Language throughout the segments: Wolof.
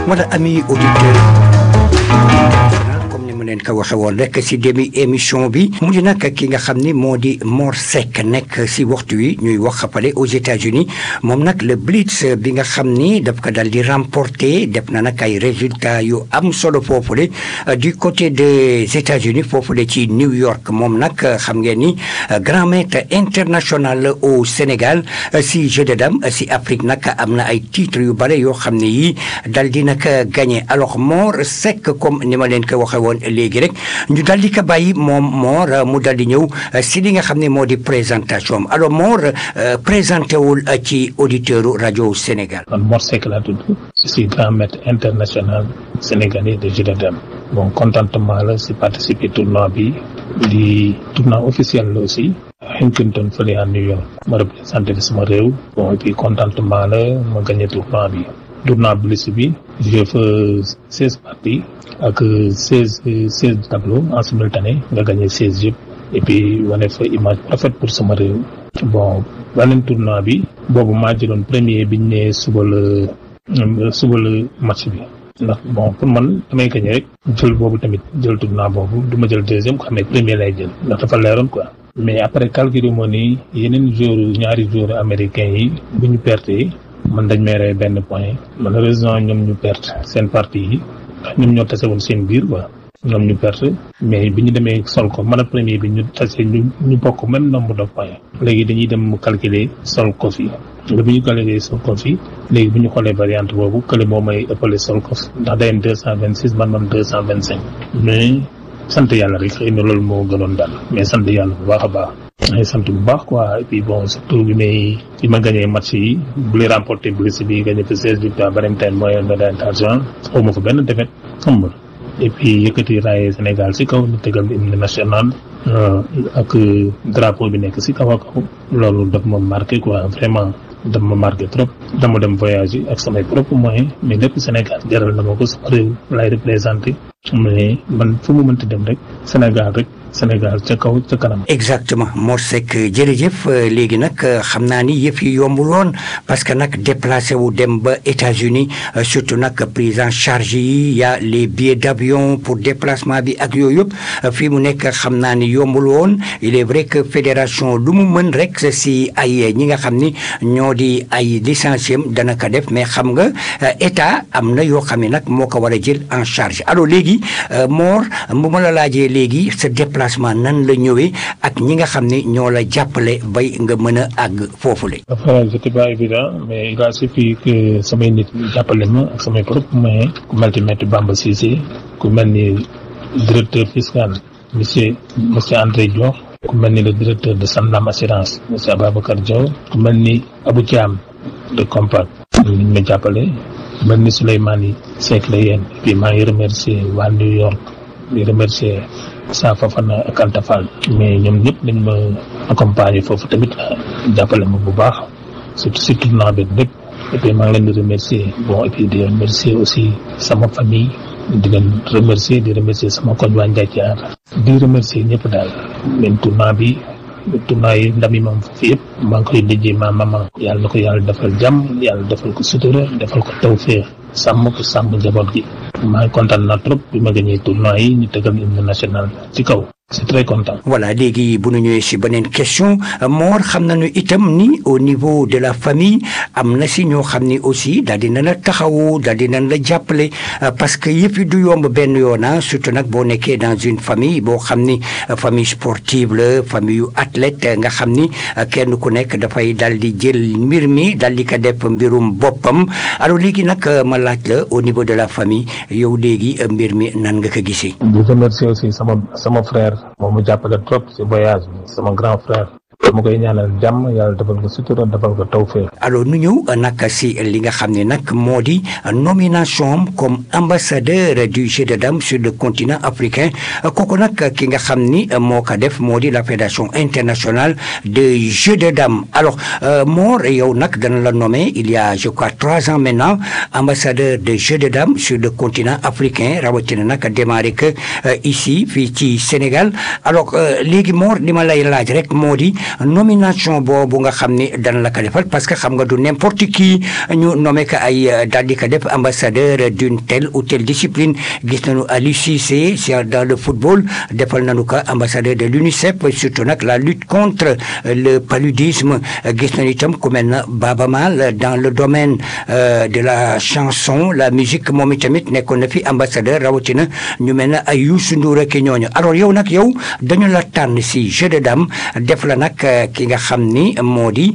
wala ami auditeur comme ni mu leen ko waxe woon rek si demi émission bi mu di nag ki nga xam ni moo di Mor Seck nekk si waxtu wi ñuy wax fale aux États-Unis moom nag le Blitz bi nga xam ni daf ko dal di remporter def na nag ay résultats yu am solo foofule du côté des États-Unis foofule ci New York moom nag xam ngeen ni grand maître international au Sénégal si jeu de dames si Afrique nag am na ay titres yu bare yoo xam ne yi dal di nag gagné alors Mor Seck comme ni ma leen ko waxee woon léegi rek ñu dal di ko bàyyi moom Mor mu dal di ñëw si li nga xam ne moo di présentation am alors Mor présenté wul ci auditeur rajo Sénégal. man Mor Seck laa tudd je suis grand maître international sénégalais de jeu de dames bon contentement la si participer tournoi bi di tournoi officiel la aussi Huntington fële à New York ma représenté sama réew bon et puis contentement la ma gagné tournoi bi tournoi Blitz bi j'ai fait seize parties ak seize seize tableaux en simultané nga gagné seize yëpp et puis wane fa image rafet pour sama réew bon beneen tournoi bi boobu maa jëloon premier biñ ne suba la suba la match bi ndax bon pour man damay gagné rek jël boobu tamit jël tournoi boobu du ma jël deuxième ko xamee premier lay jël ndax dafa leeroon quoi mais après calculer moo ni yeneen joueur ñaari joueurs américains yi bu ñu perte man dañ may rey benn point malheureusement ñoom ñu perte seen partie yi ndax ñoom ñoo tase woon seen biir quoi ñoom ñu perte mais bi ñu demee sol ko man a premier bi ñu tase ñu ñu bokk même nombre de points léegi dañuy dem calculer sol ko fi nga bi ñu calculer sol ko fi léegi bu ñu xoolee variante boobu kële moo may ëppale sol ko fi ndax day am deux cent vingt six man man deux cent vingt cinq mais sant yàlla rek xëy na loolu moo gënoon daal mais sant yàlla bu baax a baax ay sant bu baax quoi et puis bon surtout bi may bi ma gagné match yi bu lay remporté Blitz bi gagné fa seize victoires beneen time mooy médaille d'argent xaw ma fa benn défaite xam nga et puis yëkkati raaye Sénégal si kaw ñu tegal hymne national ak drapeau bi nekk si kaw a kaw loolu daf ma marqué quoi vraiment daf ma marqué trop dama dem voyage yi ak samay propres moyens mais lépp Sénégal jaral na ma ko sama réew lay représenté mais man fu mu mënti dem rek Sénégal rek Sénégal ca kaw ca kanam. exactement Mor Seck jërëjëf léegi nag xam naa ni yëf yi yombul woon parce que nag déplacé wu dem ba États-Unis surtout nag prise en charge yi y a les billets d'avion pour déplacement bi ak yooyu yëpp fii mu nekk xam naa ni yombul woon il est vrai que fédération lu mu mën rek si ay ñi nga xam ni ñoo di ay licenciés dana ko def mais xam nga état am na yoo xam ne nag moo ko war a jël en charge alors léegi Mor bu ma la laajee léegi sa déplacement nan la ñëwee ak ñi nga xam ne ñoo la jàppale bay nga mën a àgg foofule. enfin c'était pas évident mais il a suffi que samay nit jàppale ma ak samay propres moyens ku mel ni maître Bamba Cissé ku mel ni directeur fiscal monsieur monsieur André Dior ku mel ni le directeur de Sanlam Assurance monsieur Ababacar Diaw ku mel ni Abou Thiam de Compact ñu ma jàppale ku mel ni Souleymane Seck la yéen et puis maa ngi remercier waa New York di remercier Sa Fafana ak Anta Fall mais ñoom ñëpp dañ ma accompagner foofu tamit jàppale ma bu baax surtout si tournoi bi lépp et puis maa ngi leen di remercier bon et puis di remercier aussi sama famille di leen remercier di remercier sama koñ waa Ndiaye di remercier ñëpp daal leen tournoi bi tournoi yi ndam yi moom foofu yëpp maa ngi koy déjee ma maman yàlla na ko yàlla defal jàmm yàlla defal ko sutura defal ko tawféex sàmm ko sàmm njaboot gi maa ngi kontaan na trop bi ma gagné tournoi yi ñu tegal hymne national ci kaw c'est très content. voilà léegi bu ñu ñëwee si beneen question Mor xam nañu itam ni au niveau de la famille am na si ñoo xam ni aussi daal di na la taxawu daal di nañ la jàppale parce que yëpp yi du yomb benn yoon surtout nag boo nekkee dans une famille boo xam ni famille sportive la famille yu athlète nga xam ni kenn ku nekk dafay daal di jël mbir mi daal di ko def mbirum boppam alors léegi nag ma laaj la au niveau de la famille yow léegi mbir mi nan nga ko gisee. di remercier aussi sama sama frère. moom mu jàppale trop ci voyage bi sama grand frère dama koy ñaanal jàmm yàlla defal ko sutura defal ko tawfeex alors nu ñëw nag si li nga xam ne nag moo di nomination comme ambassadeur du jeu de dames sur le continent africain kooku nag ki nga xam ni moo ko def moo di la fédération internationale de jeu de dames alors Mor yow nag dana la nommé il y a je crois trois ans maintenant ambassadeur de jeu de dames sur le continent africain rawatina nag démarré que ici fii ci Sénégal alors léegi Mor li ma lay laaj rek moo di nomination boobu nga xam ni dan la ko defal parce que xam nga du n'importe qui ñu nommé ko ay daal di ko def ambassadeur d'une telle ou telle discipline gis nañu Aliou Cissé dans le football defal nañu ko ambassadeur de l'UNICEF surtout nag la lutte contre le paludisme gis nañu itam ku mel na Baba Maal dans le domaine de la chanson la musique moom itamit nekkoon na fi ambassadeur rawatina ñu mel na ay Youssou Ndour ak ñooñu alors yow nag yow dañu la tànn si jeu de dame def la nag ki nga xam ni moo di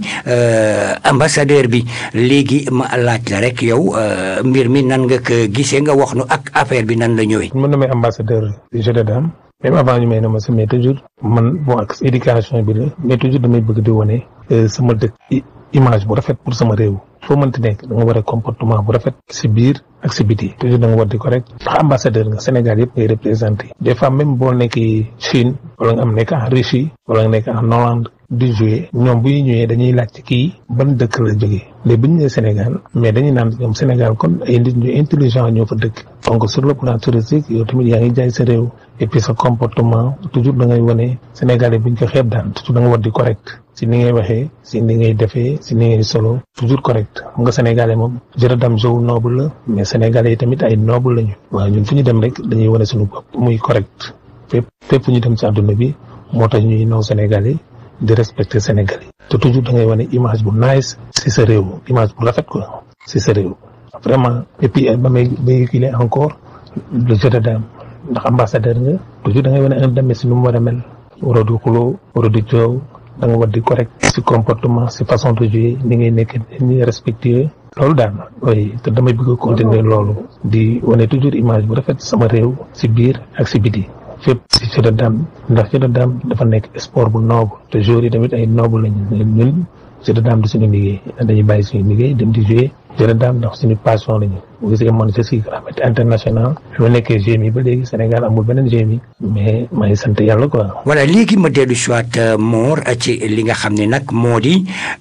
ambassadeur bi léegi ma laaj la rek yow mbir mi nan nga ko gisee nga wax nu ak affaire bi nan la ñëwee. mën na may ambassadeur du jeu de dame même avant ñu may na ma si mais toujours man bon ak éducation bi la mais toujours damay bëgg di wane sama dëkk image bu rafet pour sama réew foo mënti nekk da nga war a comportement bu rafet si biir ak si biti toujours da nga war di correct ndax ambassadeur nga Sénégal yëpp ngay représenté des fois même boo nekkee Chine wala nga am nekk en Russie wala nga nekk en Hollande di jouer ñoom bu ñu ñëwee dañuy laaj ci kii ban dëkk la jógee léegi bu ñu nee Sénégal mais dañuy naan ñoom Sénégal kon ay nit ñu intelligent ñoo fa dëkk donc sur le plan touristique yow tamit yaa ngi jaay sa réew et puis sa comportement toujours da ngay wane Sénégalais buñ ko xeeb daan toujours da nga war di correct si ni ngay waxee si ni ngay defee si ni ngay solo toujours correct xam nga sénégalais moom jërëdam jow noble la mais sénégalais yi tamit ay noble lañu waaw ñun fu ñu dem rek dañuy wane suñu bopp muy correct fépp fépp fu ñu dem ci àdduna bi moo tax ñuy naw sénégalais di respecter sénégalais te toujours da ngay wane image bu nice si sa réew image bu rafet quoi si sa réew vraiment et puis ba may véhiculer encore le jeu de dame ndax ambassadeur nga toujours da ngay wane un dame si nu mu war a mel waroo di xuloo waroo di coow da nga war di correct si comportement si façon de jouer ni ngay nekk ni respectueux loolu daal oui te damay bëgg a continuer loolu di wane toujours image bu rafet sama réew si biir ak si biti fépp si jeu de dame ndax jeu de dame dafa nekk sport bu noble te joueurs yi tamit ay noble lañu ñun jeu de dame di suñu liggéey dañuy bàyyi suñu liggéey dem di jouer jeu de dame ndax suñu passion lañu bu gisee man je suis grammaire international fi ma nekkee GMI ba léegi Sénégal amul beneen GMI mais maa ngi sant yàlla quoi. voilà léegi ma dellu si waat Mor ci li nga xam ne nag moo di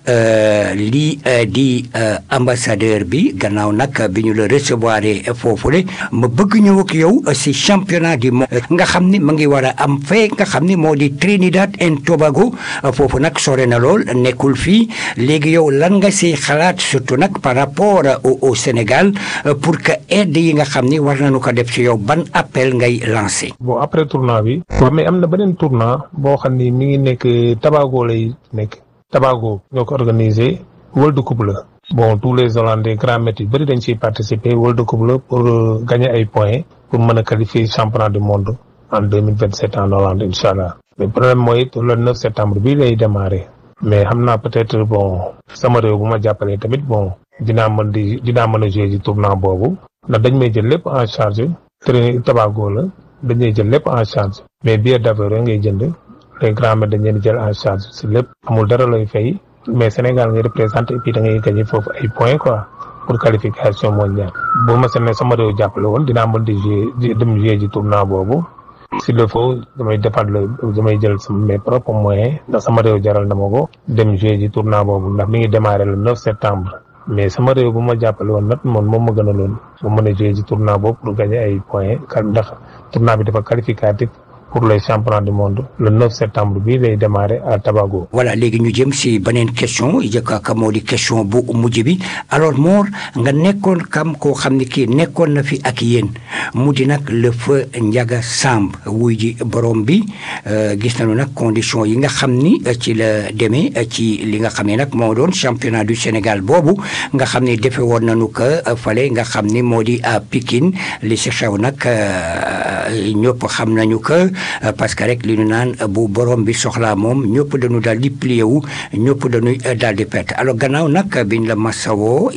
lii di ambassadeur bi gannaaw nag bi ñu la recevoir foofule ma bëgg ñëw ak yow si championnat du monde nga xam ni ma ngi war a am fee nga xam ni moo di Trinidad and Tobago foofu nag sore na lool nekkul fii léegi yow lan nga si xalaat surtout nag par rapport au au Sénégal. pour que aide yi nga xam ni war nañu ko def ci yow ban appel ngay lancé. bon après tournoi bi. waaw mais am na beneen tournoi boo xam ni mi ngi nekk Tobago lay nekk. Tobago ñoo ko organisé World Cup la. bon tous les Hollandais grand maîtres yu bëri dañ ciy participer World Cup la pour gagner ay points pour mën a qualifier championnat du monde en deux mille vingt sept en Hollande incha allah. mais problème mooy le 9 septembre bii lay démarrer. mais xam naa peut-être bon sama réew bu ma jàppalee tamit bon. dinaa mën di dinaa mën a jouer ci tournoi boobu ndax dañ may jël lépp en charge Trinidad Tobago la dañ may jël lépp en charge mais billet d'avion rek ngay jënd les grands maîtres dañ leen jël en charge si lépp amul dara lay fay mais Sénégal ngay représenté et puis da ngay gagné foofu ay points quoi pour qualification mondiale. bu ma seen sama réew jàppale woon dinaa mën di jouer dem jouer ci tournoi boobu s'il le faut damay defaat la damay jël sama mes propres moyens ndax sama réew jaral na ma ko dem jouer ci tournoi boobu ndax mi ngi démarrer le 9 septembre. mais sama réew bu ma jàppale woon nag moom moom ma gën a loon ma mën a jouer ci tournoi boobu pour gagner ay points ndax tournoi bi dafa qualificatif pour les championnats du monde le 9 septembre bii lay démarrer à Tobago. voilà léegi ñu jëm si beneen question jëkkaaka moo di question bu mujj bi alors Mor nga nekkoon kam koo xam ne kii nekkoon na fi ak yéen mu di nag le feu Ndiaga Samb wuy ji borom bi gis nañu nag condition yi nga xam ni ci la demee ci li nga xam ne nag moo doon championnat du Sénégal boobu nga xam ne defe woon nañu ko fale nga xam ni moo di à Pikine li si xew nag ñëpp xam nañu ko parce que rek li ñu naan bu borom bi soxlaa moom ñëpp dañu daal di plié wu ñëpp dañuy daal di perte alors gannaaw nag biñ la masawoo